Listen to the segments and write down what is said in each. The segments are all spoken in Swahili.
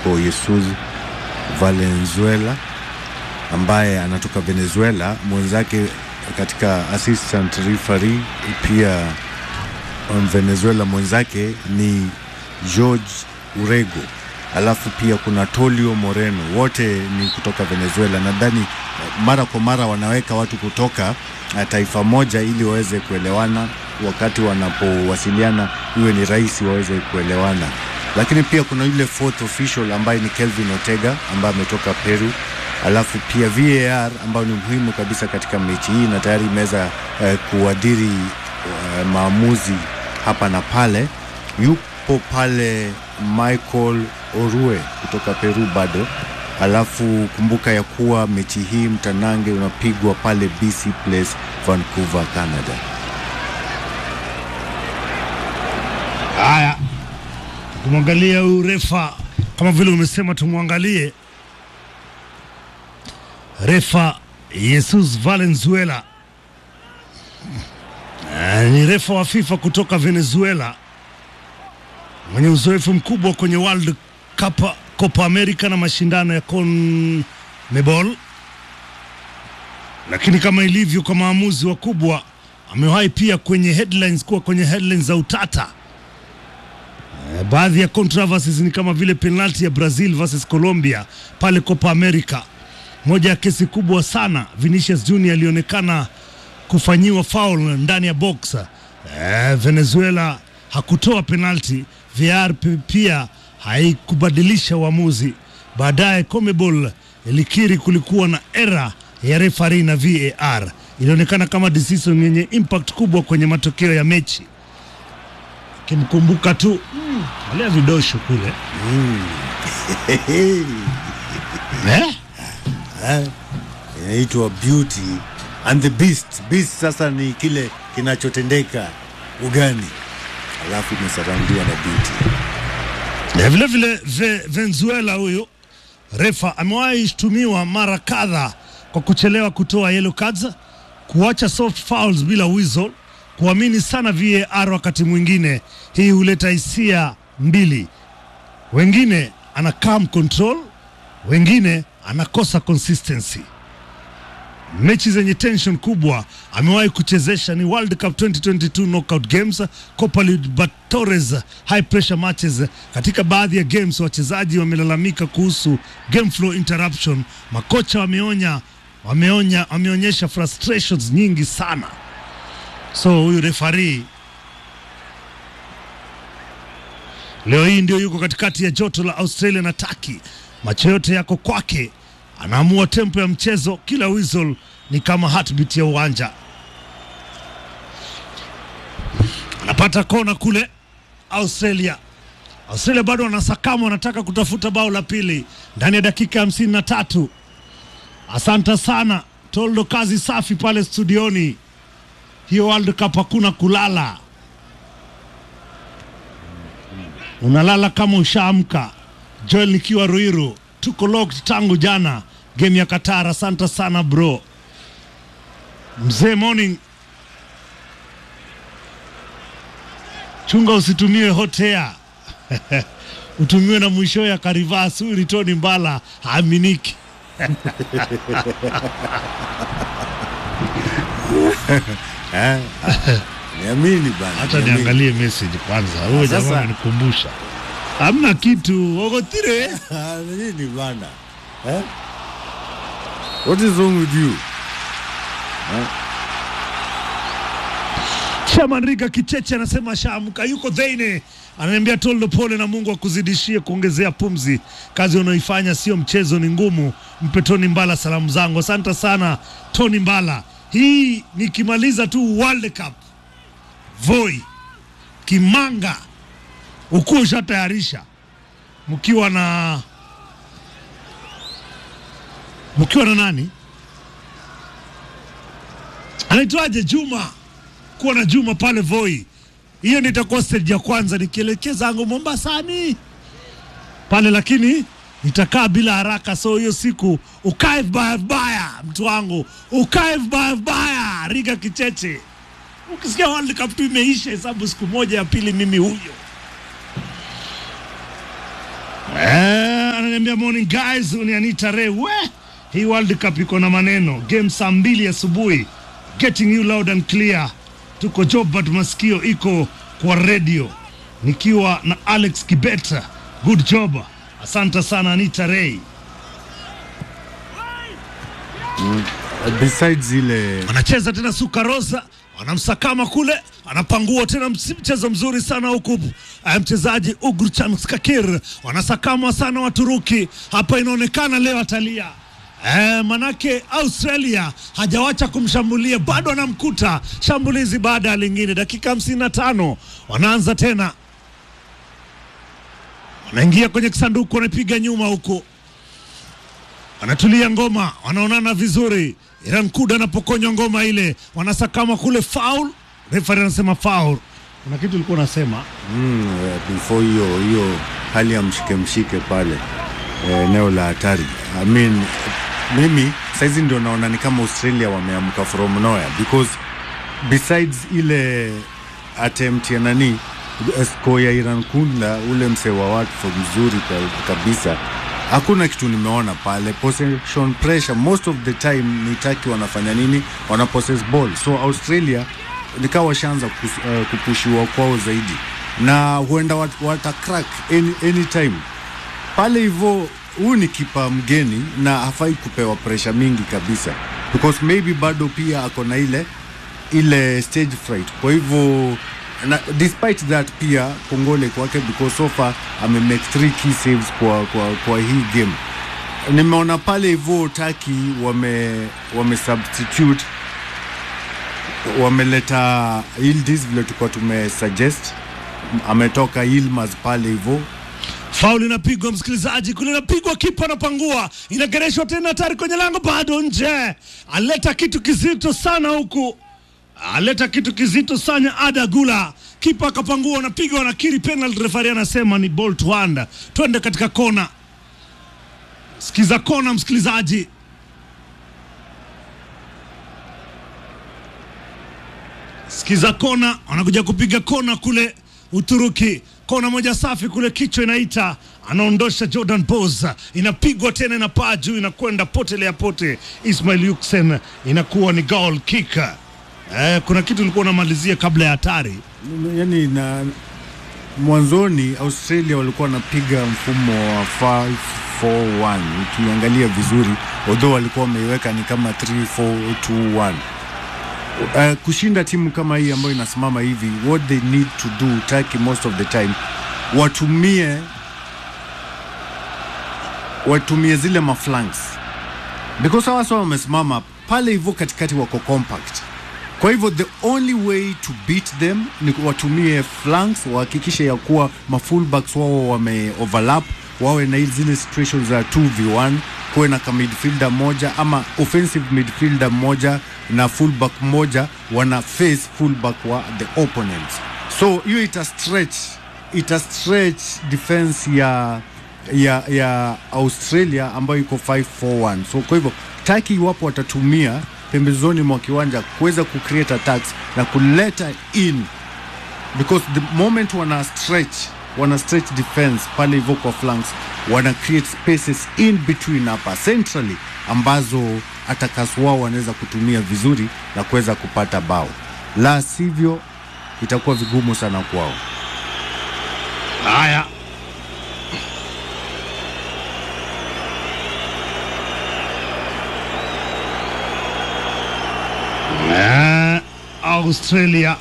yuko Jesus Valenzuela ambaye anatoka Venezuela, mwenzake katika assistant referee pia on Venezuela mwenzake ni George Urego, alafu pia kuna Tolio Moreno, wote ni kutoka Venezuela. Nadhani mara kwa mara wanaweka watu kutoka uh, taifa moja ili waweze kuelewana, wakati wanapowasiliana iwe ni rahisi waweze kuelewana. Lakini pia kuna yule fourth official ambaye ni Kelvin Ortega ambaye ametoka Peru, alafu pia VAR ambayo ni muhimu kabisa katika mechi hii na tayari imeweza uh, kuadhiri uh, maamuzi hapa na pale. Yupo pale Michael Orue kutoka Peru bado. Alafu kumbuka ya kuwa mechi hii mtanange unapigwa pale BC Place, Vancouver, Canada. Haya, kumwangalia huyu refa kama vile umesema, tumwangalie refa Jesus Valenzuela. Ah, ni refa wa FIFA kutoka Venezuela mwenye uzoefu mkubwa kwenye World Cup, Copa America na mashindano ya CONMEBOL, lakini kama ilivyo kwa maamuzi wakubwa, amewahi pia kwenye headlines, kuwa kwenye headlines za utata. Eh, Baadhi ya controversies ni kama vile penalti ya Brazil versus Colombia pale Copa America. Moja ya kesi kubwa sana, Vinicius Junior alionekana kufanyiwa foul ndani ya box. Eh, Venezuela hakutoa penalti, VAR p- pia haikubadilisha uamuzi. Baadaye CONMEBOL ilikiri kulikuwa na era ya referee na VAR. Ilionekana kama decision yenye impact kubwa kwenye matokeo ya mechi. Kimkumbuka tu mm, alia vidosho kule eh? Inaitwa Beauty and the Beast. Beast sasa ni kile kinachotendeka ugani, alafu imesaraundiwa na Beauty. Na vile vile ve, Venezuela huyu refa amewahi shtumiwa mara kadha kwa kuchelewa kutoa yellow cards, kuacha soft fouls bila whistle, kuamini sana VAR wakati mwingine. Hii huleta hisia mbili, wengine ana calm control, wengine anakosa consistency. Mechi zenye tension kubwa amewahi kuchezesha ni World Cup 2022 knockout games, Copa Libertadores high pressure matches. Katika baadhi ya games wachezaji wamelalamika kuhusu game flow interruption. Makocha wameonya wameonya wameonyesha frustrations nyingi sana. So huyu referee leo hii ndio yuko katikati ya joto la Australia na Turkey. Macho yote yako kwake, anaamua tempo ya mchezo. Kila whistle ni kama heartbeat ya uwanja. Anapata kona kule Australia. Australia bado wanasakama, wanataka kutafuta bao la pili ndani ya dakika hamsini na tatu. Asante sana Toldo, kazi safi pale studioni. Hiyo World Cup hakuna kulala, unalala kama ushaamka. Joel nikiwa Ruiru, tuko locked tangu jana game ya Qatar. Asante sana bro, mzee morning. Chunga usitumiwe hot air utumiwe na mwisho ya Karivas. Huyu ni Tony Mbala, haaminiki. Eh? Niamini bana. Hata niamini. niangalie message kwanza. Huyo Sasa- jamaa amenikumbusha, hamna kitu ogotire Ah, nini bana? Eh? What is wrong with you? Shaman Riga Kicheche anasema shaamka, yuko Dhaine, ananiambia Toldo, pole na Mungu akuzidishie kuongezea pumzi. Kazi unaoifanya sio mchezo, ni ngumu. Mpe Tony Mbala salamu zangu. Asante sana Tony Mbala. Hii nikimaliza tu World Cup, Voi Kimanga ukuwa ushatayarisha mkiwa na mkiwa na nani anaitwaje Juma kuwa na Juma pale Voi. Hiyo ndio itakuwa stage ya kwanza nikielekea zangu Mombasani pale, lakini nitakaa bila haraka. So hiyo siku ukae vibaya vibaya, mtu wangu, ukae vibaya vibaya. Riga Kicheche, ukisikia World Cup tu imeisha, hesabu siku moja ya pili, mimi huyo eh, ananiambia morning guys, ni Anita Ray. We, hii World Cup iko na maneno. Game saa mbili asubuhi. Getting you loud and clear. Tuko Jobat, masikio iko kwa radio, nikiwa na Alex Kibeta. Good job, asante sana Anita Ray. besides ile Wanacheza tena Suka Rosa, wanamsakama kule, anapangua tena ms- mchezo mzuri sana huku eh, mchezaji Ugurchan Skakir wanasakamwa sana Waturuki hapa, inaonekana leo atalia. Eh, manake Australia hajawacha kumshambulia bado anamkuta shambulizi baada ya lingine. Dakika hamsini na tano wanaanza tena, wanaingia kwenye kisanduku, wanapiga nyuma huku wanatulia ngoma, wanaonana vizuri. Iran Kuda anapokonywa ngoma ile, wanasakama kule, foul. Referee anasema foul. Kuna kitu ulikuwa unasema mm, eh, before hiyo hiyo hali ya mshike mshike pale eh, eneo la hatari I mean, mimi saizi ndio naona ni kama Australia wameamka from nowhere because besides ile attempt ya nani eh, score ya Iran Kunda ule msee wa Watford mzuri ka- kabisa hakuna kitu nimeona pale possession pressure most of the time ni Turkey wanafanya nini wana possess ball so Australia nikawa washaanza kus- eh, kupushiwa kwao zaidi na huenda wat, wata crack any, anytime pale hivyo huu ni kipa mgeni na hafai kupewa presha mingi kabisa because maybe bado pia ako na ile ile stage fright kwa hivyo na despite that pia kongole kwake because so far amemake three key saves kwa, kwa, kwa hii game nimeona pale hivyo taki wame, wame substitute wameleta Yildiz vile tulikuwa tumesuggest ametoka Yilmaz pale hivyo faul inapigwa, msikilizaji, kule inapigwa, kipa anapangua, inagereshwa tena, hatari kwenye lango, bado nje. Aleta kitu kizito sana huku, aleta kitu kizito sana. Ada Gula, kipa akapangua, anapiga, wanakiri penalty. Referee anasema ni ball to hand, twende katika kona. Sikiza kona, msikilizaji. Sikiza kona, wanakuja kupiga kona kule Uturuki. Kona moja safi kule, kichwa inaita, anaondosha Jordan Bos, inapigwa tena, inapaa juu, inakwenda potelea pote. Ismail Yuksen inakuwa ni goal kick. Eh, kuna kitu ulikuwa unamalizia kabla ya hatari. yani na mwanzoni Australia walikuwa wanapiga mfumo wa 5-4-1 ukiangalia vizuri, although walikuwa wameiweka ni kama 3-4-2-1. Uh, kushinda timu kama hii ambayo inasimama hivi, what they need to do Turkey most of the time watumie watumie zile maflanks because hawa sawa wamesimama pale hivyo katikati, wako compact kwa hivyo the only way to beat them ni watumie flanks, wahakikishe ya kuwa mafullbacks wao wame overlap, wawe na zile situations za 2v1, kuwe na ka midfielder moja ama offensive midfielder moja na fullback moja wana face fullback wa the opponents. So hiyo ita stretch ita stretch defense ya ya ya Australia ambayo iko 541. So kwa hivyo Turkey iwapo watatumia pembezoni mwa kiwanja kuweza kucreate attacks na kuleta in because the moment wana stretch wana stretch defense pale hivyo kwa flanks wana create spaces in between hapa centrally ambazo attackers wao wanaweza kutumia vizuri na kuweza kupata bao, la sivyo itakuwa vigumu sana kwao. Haya, Eh, Australia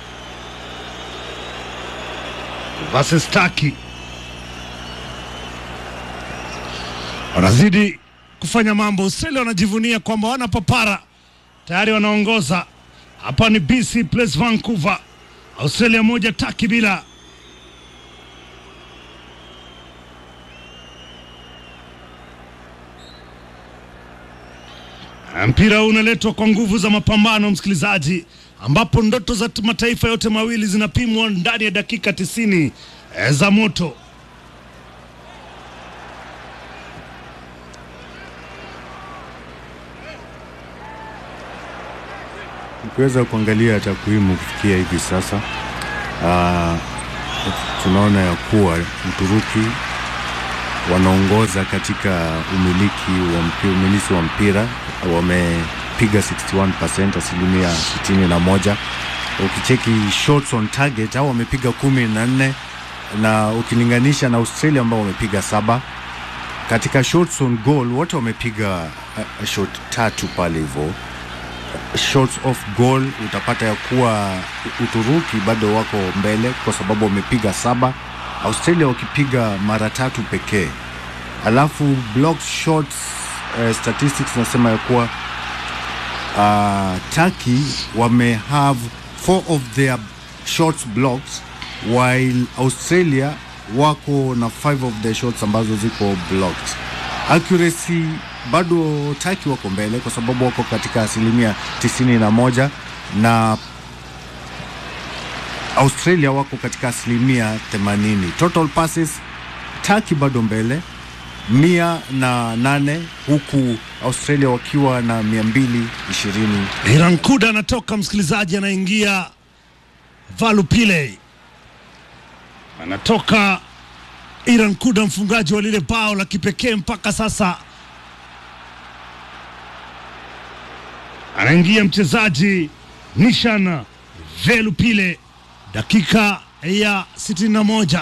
versus Turkey wanazidi kufanya mambo. Australia wanajivunia kwamba wana papara tayari, wanaongoza hapa. Ni BC Place Vancouver, Australia moja Turkey bila. Mpira huu unaletwa kwa nguvu za mapambano, msikilizaji, ambapo ndoto za mataifa yote mawili zinapimwa ndani ya dakika tisini eh, za moto. Ukiweza kuangalia takwimu kufikia hivi sasa, uh, tunaona ya kuwa Uturuki wanaongoza katika umiliki wa mpira, umilisi wa mpira wamepiga 61% asilimia 61. Ukicheki shots on target au wamepiga kumi na nne na ukilinganisha na Australia ambao wamepiga saba. Katika shots on goal wote wamepiga uh, shot tatu pale hivyo shots off goal utapata ya kuwa Uturuki bado wako mbele kwa sababu wamepiga saba, Australia wakipiga mara tatu pekee. Alafu block shots uh, statistics nasema ya kuwa uh, Turkey wame have four of their shots blocked while Australia wako na five of the shots ambazo ziko blocked. Accuracy bado Turkey wako mbele kwa sababu wako katika asilimia tisini na moja na Australia wako katika asilimia 80. Total passes Turkey bado mbele mia na nane huku Australia wakiwa na mia mbili ishirini. Iran Kuda anatoka, msikilizaji, anaingia Valupile, anatoka Iran Kuda, mfungaji wa lile bao la kipekee mpaka sasa. Anaingia mchezaji Nishan Velupile, dakika ya 61.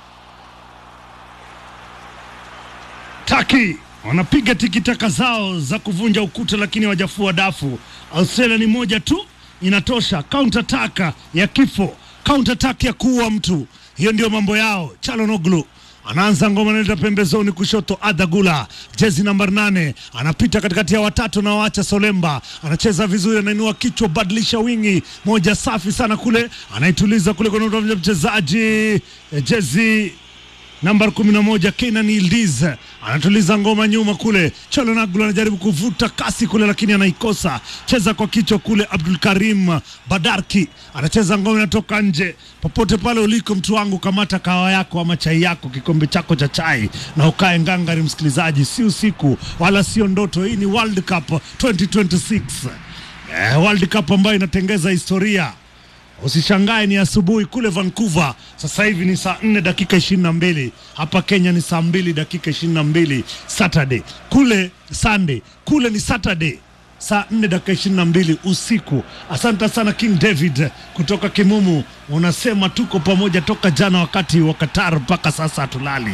Taki wanapiga tikitaka zao za kuvunja ukuta, lakini wajafua dafu. Australia ni moja tu inatosha, counter attack ya kifo, counter attack ya kuua mtu. Hiyo ndio mambo yao. Chalonoglu anaanza ngoma, analeta pembezoni kushoto. Adagula jezi namba nane anapita katikati ya watatu na waacha Solemba, anacheza vizuri, anainua kichwa, badilisha wingi moja safi sana kule, anaituliza kule kwa mchezaji eh, jezi namba kumi na moja Kenan Yildiz anatuliza ngoma nyuma kule. Chalonaglu anajaribu kuvuta kasi kule, lakini anaikosa. Cheza kwa kichwa kule. Abdul Karim Badarki anacheza ngoma, inatoka nje. Popote pale uliko, mtu wangu, kamata kahawa yako ama chai yako, kikombe chako cha chai na ukae ngangari. Msikilizaji, si usiku wala sio ndoto. Hii ni World Cup 2026 eh, World Cup ambayo inatengeza historia Usishangae ni asubuhi kule Vancouver, sasa hivi ni saa nne dakika ishirini na mbili hapa Kenya ni saa mbili dakika ishirini na mbili Saturday kule Sunday kule ni Saturday saa nne dakika ishirini na mbili usiku. Asante sana King David kutoka Kimumu, unasema tuko pamoja toka jana wakati wa Qatar mpaka sasa hatulali.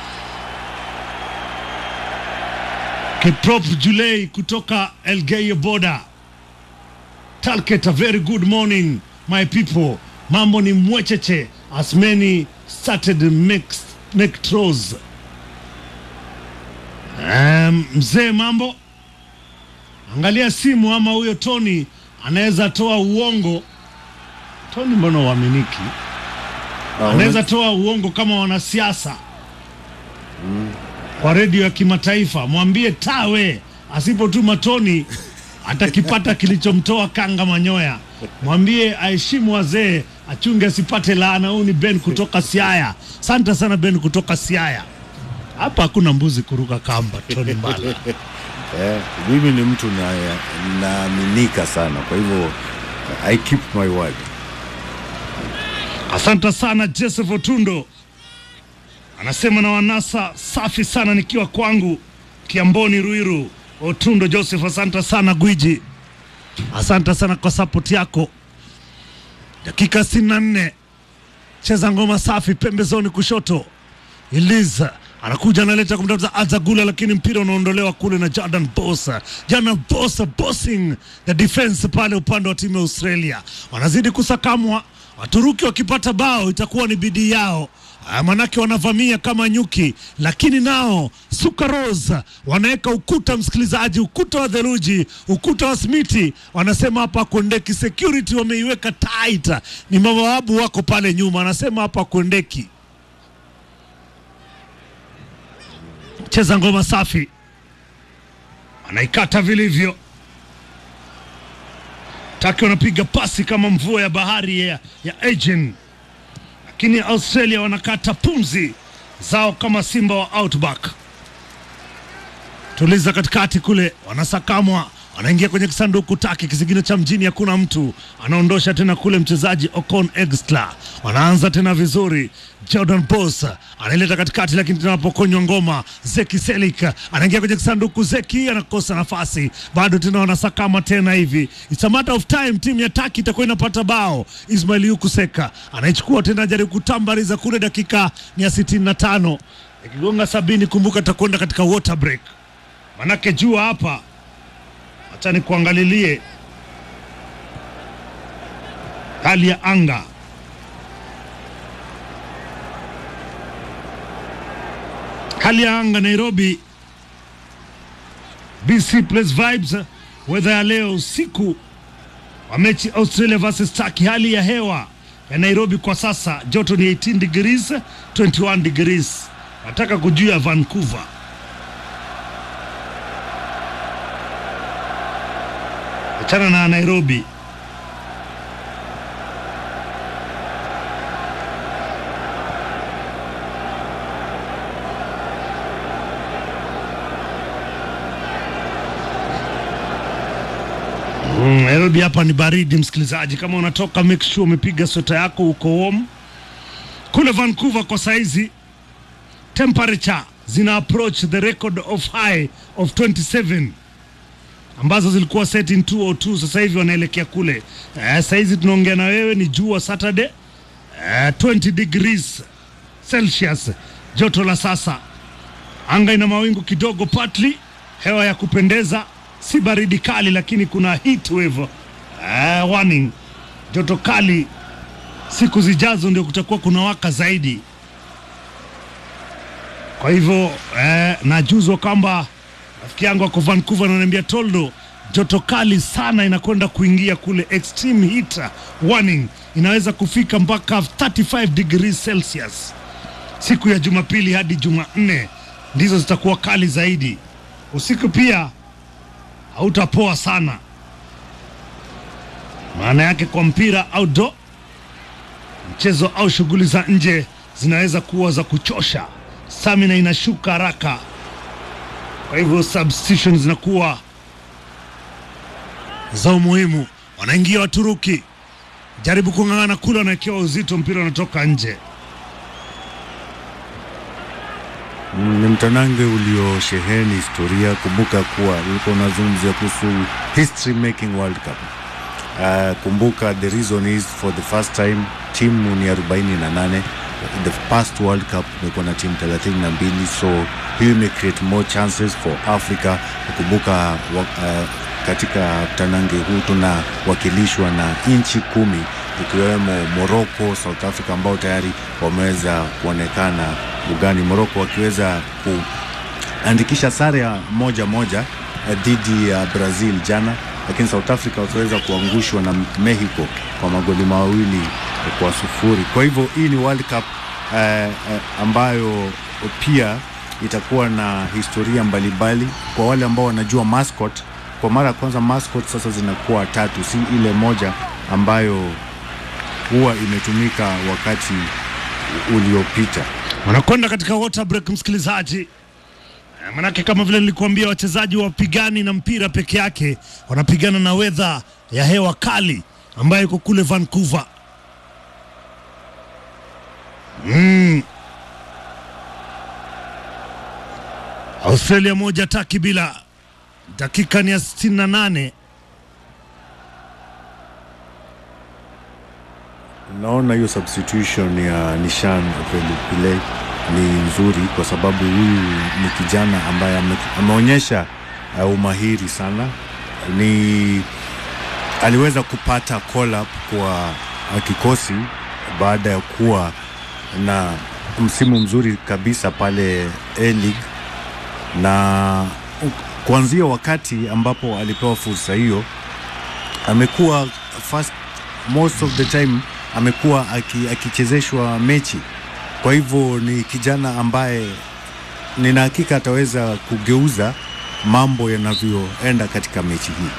Kiprop Julei kutoka Elgeyo Boda Talket, a very good morning my people. Mambo ni mwecheche as many started mixed nectros. Um, mzee mambo, angalia simu ama huyo Tony anaweza toa uongo. Tony mbona uaminiki? Anaweza toa uongo kama wanasiasa kwa redio ya kimataifa. Mwambie tawe asipotuma Tony atakipata kilichomtoa kanga manyoya. Mwambie aheshimu wazee, achunge asipate laana. Huyu ni Ben kutoka Siaya. Asante sana Ben kutoka Siaya. Hapa hakuna mbuzi kuruka kamba. Tony Mbala Eh, mimi ni mtu na- naaminika sana, kwa hivyo I keep my word. Asante sana Joseph Otundo anasema na wanasa safi sana nikiwa kwangu Kiamboni Ruiru. Otundo Joseph, asante sana gwiji, asante sana kwa support yako. Dakika 64 cheza ngoma safi pembezoni kushoto. Eliza anakuja analeta kumtafuta Azagula, lakini mpira unaondolewa kule na Jordan Bosa. Jordan Bosa bossing the defense pale upande wa timu ya Australia, wanazidi kusakamwa. Waturuki wakipata bao itakuwa ni bidii yao. Ah, manake wanavamia kama nyuki, lakini nao Sukaros wanaweka ukuta, msikilizaji, ukuta wa theluji, ukuta wa smiti. Wanasema hapa kuendeki, security wameiweka tight, ni mabawabu wako pale nyuma, wanasema hapa kuendeki. cheza ngoma safi, anaikata vilivyo. Taki wanapiga pasi kama mvua ya bahari ya, ya Aegean, lakini Australia wanakata pumzi zao kama simba wa outback. Tuliza katikati kule, wanasakamwa anaingia kwenye kisanduku taki kisigino cha mjini, hakuna mtu anaondosha tena kule mchezaji Ocon Extra, wanaanza tena vizuri. Jordan Boss anaileta katikati, lakini tena anapokonywa ngoma. Zeki Selik anaingia kwenye kisanduku, Zeki anakosa nafasi, bado tena wanasakama tena hivi. It's a matter of time, timu ya taki itakuwa inapata bao. Ismail Yukuseka anaichukua tena, jaribu kutambariza kule, dakika ni ya sitini na tano ikigonga sabini. Kumbuka atakwenda katika water break, manake jua hapa Acha nikuangalilie hali ya anga. Hali ya anga Nairobi, BC Place Vibes, weather ya leo usiku wa mechi Australia versus Turkey. Hali ya hewa ya Nairobi kwa sasa joto ni 18 degrees, 21 degrees. Nataka kujua Vancouver achana na Nairobi. Mm, Nairobi hapa ni baridi, msikilizaji. Kama unatoka make sure umepiga sweta yako, uko warm. Kule Vancouver kwa saizi temperature zina approach the record of high of 27 ambazo zilikuwa set in 202 sasa hivi wanaelekea kule. Eh, saizi tunaongea na wewe ni jua Saturday eh, 20 degrees Celsius joto la sasa. Anga ina mawingu kidogo partly, hewa ya kupendeza, si baridi kali, lakini kuna heat wave eh, warning. Joto kali siku zijazo ndio kutakuwa kuna waka zaidi. Kwa hivyo eh, najuzwa kwamba rafiki yangu ako Vancouver ananiambia Toldo, joto kali sana inakwenda kuingia kule, extreme heat warning inaweza kufika mpaka 35 degrees Celsius siku ya Jumapili hadi Jumanne, ndizo zitakuwa kali zaidi. Usiku pia hautapoa sana, maana yake kwa mpira outdoor, mchezo au shughuli za nje zinaweza kuwa za kuchosha, stamina inashuka haraka kwa hivyo substitution zinakuwa za umuhimu. Wanaingia Waturuki, jaribu kung'ang'ana kule, wanawekewa uzito, mpira unatoka nje. Mm, Ni mtanange uliosheheni historia. Kumbuka kuwa ulikuwa unazungumzia kuhusu history making World Cup. Uh, kumbuka the reason is for the first time timu ni 48 the past World Cup imekuwa na timu 32 so hiyo ime create more chances for Africa. Kumbuka wa, uh, katika mtanange huu tunawakilishwa na nchi kumi ikiwemo Morocco, South Africa ambao tayari wameweza kuonekana ugani, Morocco wakiweza kuandikisha sare ya moja moja eh, dhidi ya Brazil jana, lakini South Africa wakiweza kuangushwa na Mexico kwa magoli mawili kwa sufuri. Kwa hivyo hii ni World Cup eh, eh, ambayo pia itakuwa na historia mbalimbali kwa wale ambao wanajua mascot. Kwa mara ya kwanza mascot sasa zinakuwa tatu, si ile moja ambayo huwa imetumika wakati uliopita. Wanakwenda katika water break, msikilizaji. Eh, Manake kama vile nilikuambia, wachezaji wapigani na mpira peke yake, wanapigana na wedha ya hewa kali ambayo iko kule Vancouver. Mm. Australia moja taki bila, dakika ni ya 68. Naona hiyo substitution ya Nishan Pele ni nzuri kwa sababu huyu ni kijana ambaye ame, ameonyesha uh, umahiri sana. Ni aliweza kupata call up kwa uh, kikosi baada ya kuwa na msimu mzuri kabisa pale A-League na kuanzia wakati ambapo alipewa fursa hiyo amekuwa first most of the time amekuwa aki- akichezeshwa mechi. Kwa hivyo ni kijana ambaye nina hakika ataweza kugeuza mambo yanavyoenda katika mechi hii.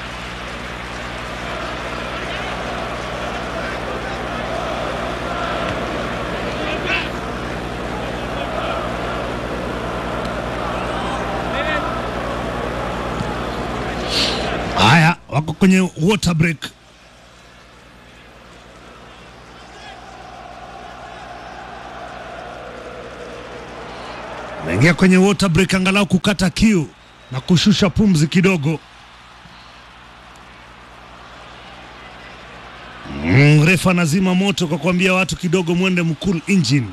kwenye water break. Naingia kwenye water break angalau kukata kiu na kushusha pumzi kidogo. Mm, refa anazima moto kwa kuambia watu kidogo mwende mcool engine.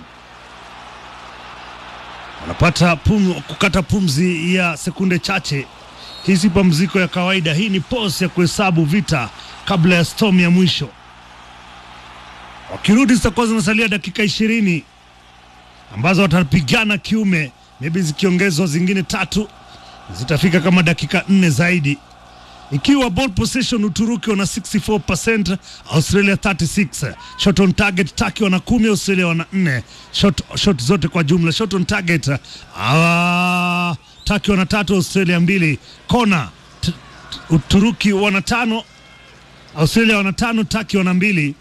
Wanapata pum, kukata pumzi ya sekunde chache. Hii si pumziko ya kawaida, hii ni pause ya kuhesabu vita kabla ya storm ya mwisho. Wakirudi zitakuwa zinasalia dakika ishirini ambazo watapigana kiume, maybe zikiongezwa zingine tatu zitafika kama dakika nne zaidi ikiwa ball possession Uturuki wana 64%, Australia 36. Shot on target Turkey wana 10, Australia wana 4. Shot, shot zote kwa jumla. Shot on target uh, Turkey wana tatu, Australia mbili. Kona t- t- Uturuki wana tano, Australia wana tano, Turkey wana mbili.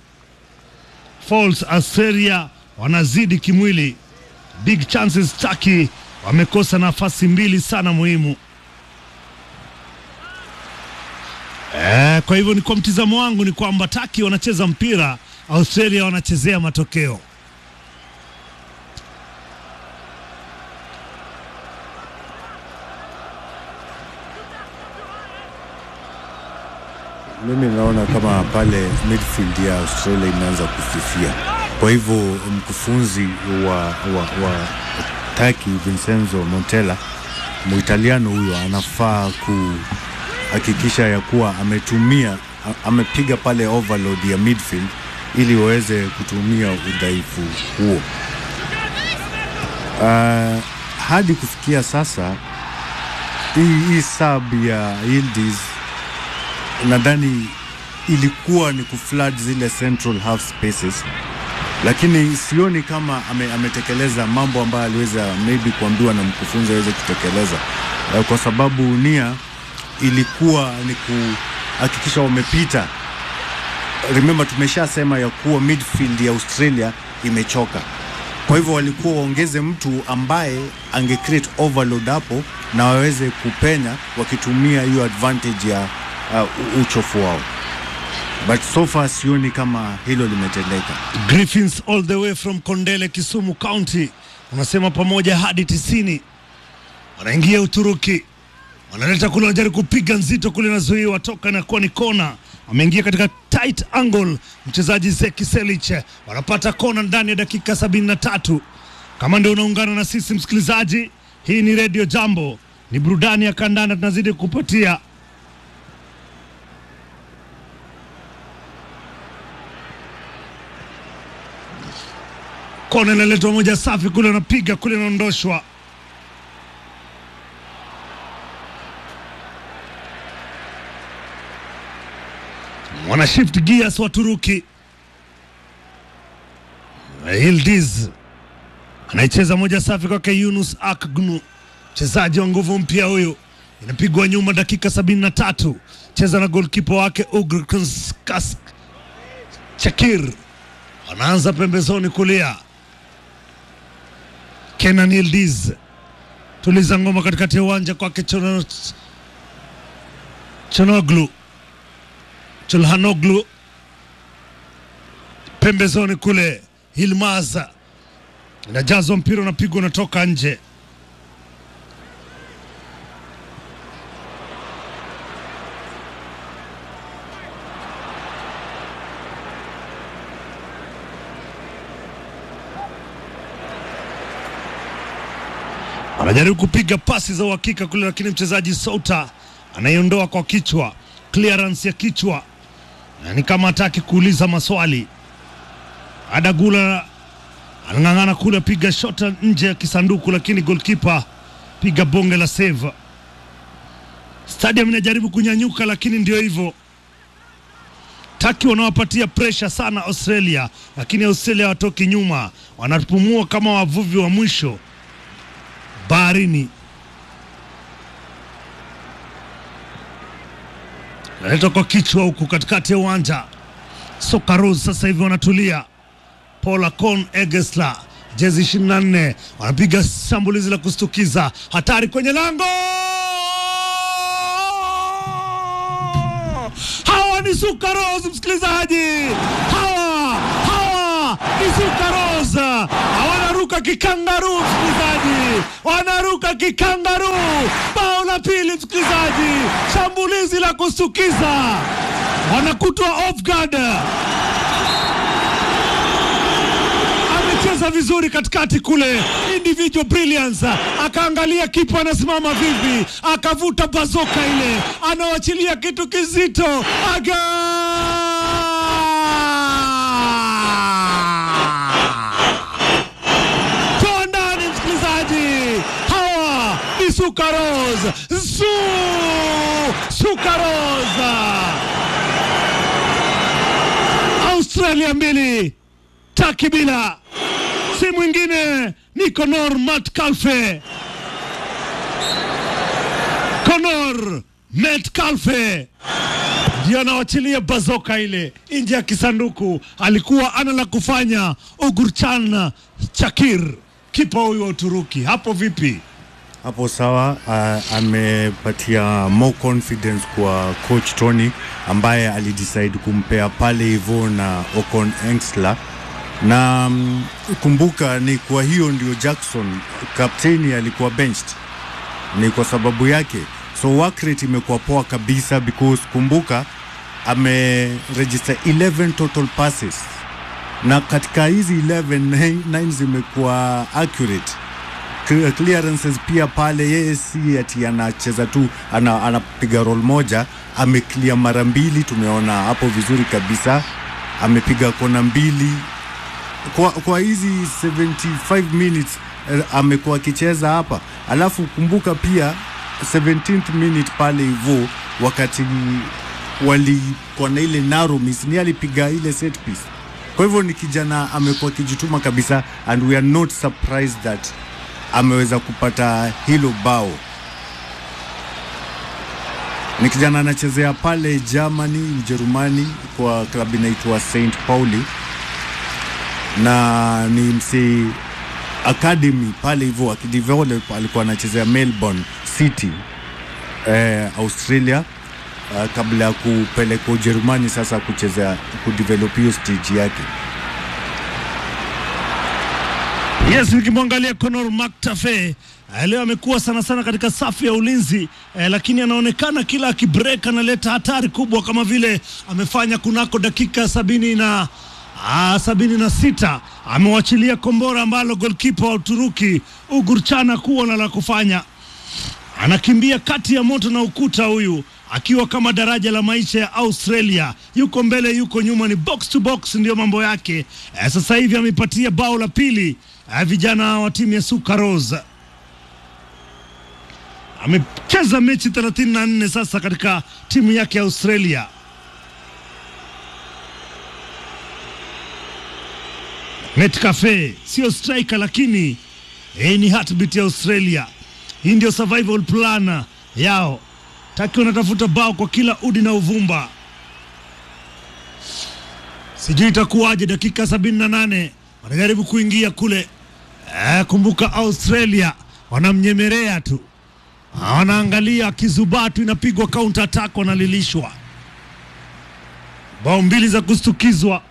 Falls Australia wanazidi kimwili. Big chances Turkey wamekosa nafasi mbili sana muhimu. Eh, kwa hivyo ni kwa mtizamo wangu ni kwamba Taki wanacheza mpira, Australia wanachezea matokeo. Mimi naona kama pale midfield ya Australia imeanza kufifia. Kwa hivyo mkufunzi wa, wa, wa Taki Vincenzo Montella Muitaliano huyo anafaa kuhakikisha ya kuwa ametumia a- amepiga pale overload ya midfield ili waweze kutumia udhaifu huo. Uh, hadi kufikia sasa hii, hii sub ya Yildiz nadhani ilikuwa ni kuflood zile central half spaces, lakini sioni kama ame, ametekeleza mambo ambayo aliweza maybe kuambiwa na mkufunzi aweze kutekeleza, Eh, kwa sababu nia ilikuwa ni kuhakikisha wamepita. Remember, tumeshasema ya kuwa midfield ya Australia imechoka, kwa hivyo walikuwa waongeze mtu ambaye ange create overload hapo na waweze kupenya wakitumia hiyo advantage ya uh, uchofu wao, but so far sioni kama hilo limetendeka. Griffins all the way from Kondele, Kisumu County, unasema pamoja hadi tisini. Wanaingia Uturuki, wanaleta kule, wanajaribu kupiga nzito kule, nazuiwa toka, inakuwa ni kona. Ameingia katika tight angle mchezaji Zeki Selic, wanapata kona ndani ya dakika sabini na tatu. Kama ndio unaungana na sisi msikilizaji, hii ni Radio Jambo, ni burudani ya kandanda tunazidi kupatia kona inaletwa moja safi kule, anapiga kule, inaondoshwa. Wana shift gears wa Turuki. Yildiz anaicheza moja safi kwake Yunus Akgunu, mchezaji wa nguvu mpya huyu. Inapigwa nyuma dakika sabini na tatu, cheza na golkipa wake Ugr Kask Chakir, anaanza pembezoni kulia Kenan Yildiz tuliza ngoma katikati ya uwanja kwake Chono- Chonoglu Chulhanoglu pembezoni kule Hilmaz inajazwa mpira unapigwa unatoka nje. anajaribu kupiga pasi za uhakika kule, lakini mchezaji Souta anaiondoa kwa kichwa, clearance ya kichwa, na ni kama hataki kuuliza maswali. Adagula anang'ang'ana kule, piga shota nje ya kisanduku, lakini goalkeeper piga bonge la save. Stadium inajaribu kunyanyuka, lakini ndio hivyo. Taki wanawapatia presha sana Australia, lakini Australia watoki nyuma, wanapumua kama wavuvi wa mwisho baharini. Naletwa kwa kichwa huku katikati ya uwanja. Sokarus sasa hivi wanatulia. Paul Akon Egesla, jezi 24, wanapiga shambulizi la kustukiza, hatari kwenye lango Sukaros, msikilizaji, hawa hawa ni Sukaros, wanaruka kikangaru, msikilizaji, wanaruka kikangaru. Bao la pili, msikilizaji, shambulizi la kustukiza, wanakutwa off guard amecheza vizuri katikati kule, individual brilliance. Akaangalia kipa anasimama vipi, akavuta bazoka ile, anawachilia kitu kizito, aga toa ndani, msikilizaji. Hawa ni Sukaros, Su Sukaros, Australia mbili taki bila si mwingine ni Conor Metcalfe. Conor Metcalfe ndio anawachilia bazoka ile nje ya kisanduku. Alikuwa ana la kufanya Ugurchan Chakir, kipa huyu wa Uturuki. Hapo vipi? hapo sawa. Uh, amepatia more confidence kwa coach Tony ambaye alidecide kumpea pale hivyo na Ocon Engsler na mm, kumbuka ni kwa hiyo ndio Jackson kapteni alikuwa benched, ni kwa sababu yake, so work rate imekuwa poa kabisa because kumbuka ameregister 11 total passes na katika hizi 11 9 zimekuwa accurate Clear- clearances pia pale, yeye si ati anacheza tu ana, anapiga roll moja, ameclear mara mbili, tumeona hapo vizuri kabisa, amepiga kona mbili kwa, kwa hizi 75 minutes eh, amekuwa akicheza hapa, alafu kumbuka pia 17th minute pale hivyo wakati walikuwa na ile narrow miss, ni alipiga ile set piece. Kwa hivyo ni kijana amekuwa akijituma kabisa, and we are not surprised that ameweza kupata hilo bao. Ni kijana anachezea pale Germany, Ujerumani, kwa klabu inaitwa St Pauli na ni msi academy pale hivyo akidevelop, alikuwa anachezea Melbourne City eh, Australia uh, kabla ya kupelekwa Ujerumani sasa kuchezea kudevelop hiyo stage yake. Yes, nikimwangalia Conor McTafe eh, leo amekuwa sana sana katika safu ya ulinzi eh, lakini anaonekana kila akibreak analeta hatari kubwa kama vile amefanya kunako dakika sabini na ah, sabini na sita amewachilia kombora ambalo golkipa wa Uturuki Ugurchana kuwa na la kufanya anakimbia kati ya moto na ukuta huyu akiwa kama daraja la maisha ya Australia, yuko mbele, yuko nyuma, ni box to box, ndiyo mambo yake. Eh, sasa hivi amepatia bao la pili eh, vijana wa timu ya Sukaros. Amecheza mechi 34 sasa katika timu yake ya Australia. Metcalfe sio striker, lakini eh, ni heartbeat ya Australia. Hii ndio survival plan yao. Taki wanatafuta bao kwa kila udi na uvumba. Sijui itakuwaje. Dakika sabini na nane wanajaribu kuingia kule. Eh, kumbuka Australia wanamnyemelea tu, Ah, wanaangalia kizubatu, inapigwa counter attack, wanalilishwa bao mbili za kustukizwa.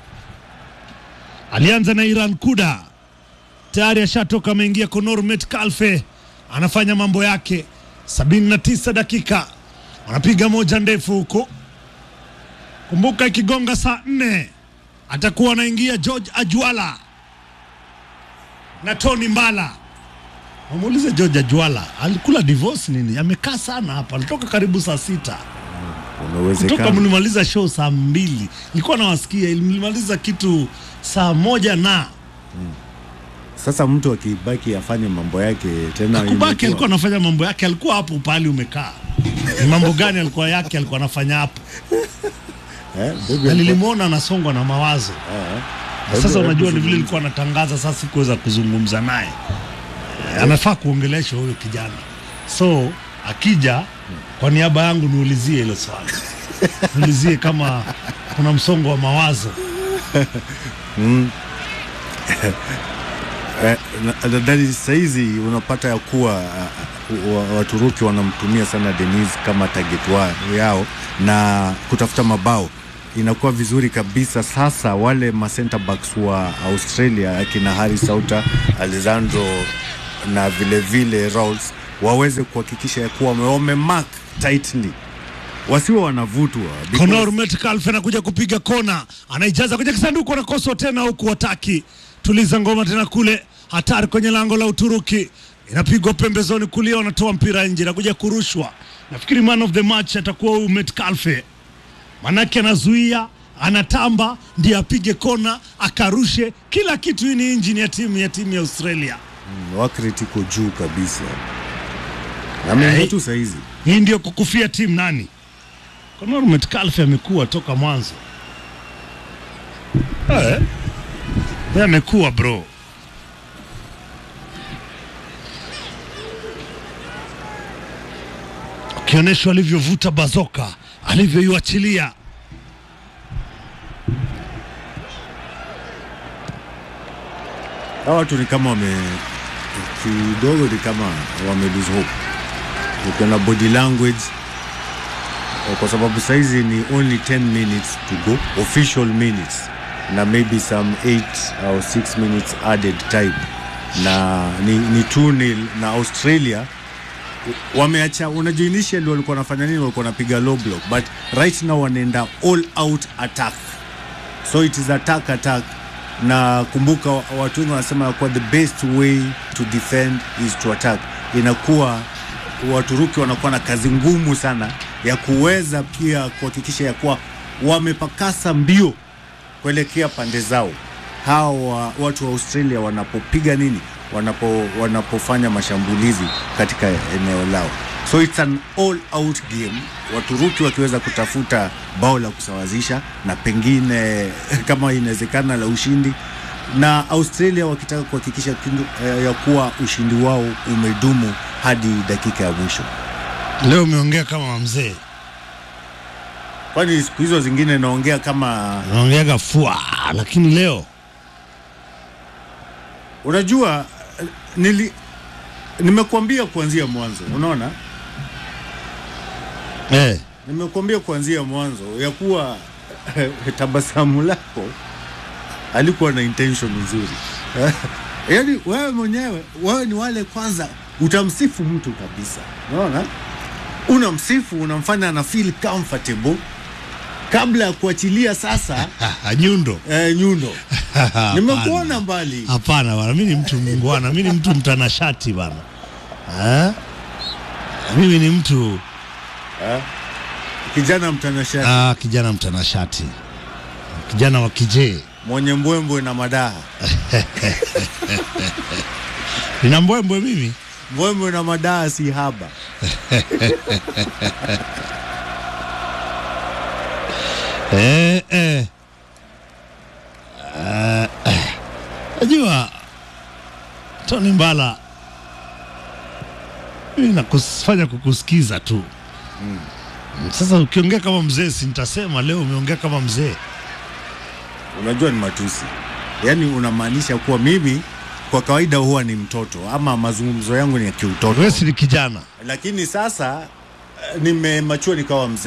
Alianza na Iran Kuda tayari ashatoka, ameingia Conor Metcalfe anafanya mambo yake. 79 dakika wanapiga moja ndefu huko. Kumbuka ikigonga saa nne atakuwa anaingia George Ajwala na Tony Mbala. Wamuulize George Ajwala alikula divorce nini? Amekaa sana hapa, alitoka karibu saa sita Kuna kutoka uwezekano mlimaliza show saa mbili, nilikuwa nawasikia, mlimaliza kitu saa moja na sasa, mtu akibaki afanye mambo yake tena, Kubaki imekuwa- alikuwa anafanya mambo yake, alikuwa hapo pahali umekaa. Ni mambo gani alikuwa yake alikuwa anafanya hapo? eh, baby Na alikuwa- nilimwona anasongwa na mawazo. eh, Na Sasa baby unajua ni vile alizungumza. nilikuwa natangaza, sasa sikuweza kuzungumza naye. Eh, Anafaa kuongeleshwa huyo kijana, so akija kwa niaba yangu niulizie hilo swali, niulizie kama kuna msongo wa mawazo. Eh, na- nadhani sahizi unapata ya kuwa uh, wa- Waturuki wanamtumia sana Denis kama target wa, yao na kutafuta mabao inakuwa vizuri kabisa. Sasa wale ma center backs wa Australia akina Harry Sauter, Alessandro na vile vile Rawls waweze kuhakikisha ya kuwa wame- wamemark tightly, wasiwe wanavutwa because- Conor Metcalf anakuja kupiga kona, anaijaza kwenye kisanduku, anakoswa tena huku wataki. Tuliza ngoma tena kule, hatari kwenye lango la Uturuki, inapigwa pembezoni kulia, wanatoa mpira nje, nakuja kurushwa. Nafikiri man of the match atakuwa huyu Metcalf, manake anazuia, anatamba, ndiye apige kona, akarushe kila kitu. Hii ni injini ya timu ya timu ya Australia. Mm, Wakrit iko juu kabisa, ameingia Hey. tu sahizi Hii ndio kukufia timu nani? Conor Metcalf amekuwa toka mwanzo. Eh. Yeye amekuwa bro. Akionyeshwa alivyovuta bazoka, alivyoiachilia. hawa watu ni kama wame kidogo ni kama wame lose hope ukiona body language eh, kwa sababu saizi ni only 10 minutes to go official minutes na maybe some 8 au 6 minutes added time na ni, ni 2 nil na Australia wameacha unajua initially walikuwa wanafanya nini walikuwa wanapiga low block but right now wanaenda all out attack so it is attack attack na kumbuka wa- watu wengi wanasema ya kuwa the best way to defend is to attack inakuwa waturuki wanakuwa na kazi ngumu sana ya kuweza pia kuhakikisha ya kuwa wamepakasa mbio kuelekea pande zao hawa watu wa australia wanapopiga nini wanapo, wanapofanya mashambulizi katika eneo lao so it's an all out game waturuki wakiweza kutafuta bao la kusawazisha na pengine kama inawezekana la ushindi na australia wakitaka kuhakikisha kindu- eh, ya kuwa ushindi wao umedumu hadi dakika ya mwisho Leo umeongea kama mzee, kwani siku hizo zingine naongea kama unaongeaga fua, lakini leo unajua eh, nili nimekuambia kuanzia mwanzo unaona eh, nimekuambia kuanzia mwanzo ya kuwa tabasamu lako alikuwa na intention nzuri yaani wewe mwenyewe wewe ni wale kwanza utamsifu mtu kabisa unaona unamsifu unamfanya ana feel comfortable kabla ya kuachilia sasa nyundo eh, nyundo Hapana. nimekuona mbali Hapana bana, mi ni mtu mungwana, mi ni mtu mtanashati bana eh? Mimi ni mtu kijana mtanashati ah, kijana mtanashati, kijana wa kijee, mwenye mbwembwe na madaha nina mbwembwe mimi. mbwembwe na madaha si haba Eh, eh. Eh, eh. Najua Tony Mbala, mimi nakufanya kukusikiza tu Sasa ukiongea kama mzee, si nitasema leo umeongea kama mzee. unajua ni matusi yaani unamaanisha kuwa mimi kwa kawaida huwa ni mtoto ama mazungumzo yangu ni ya kiutoto Wewe si ni kijana. lakini sasa eh, nimemachua nikawa mzee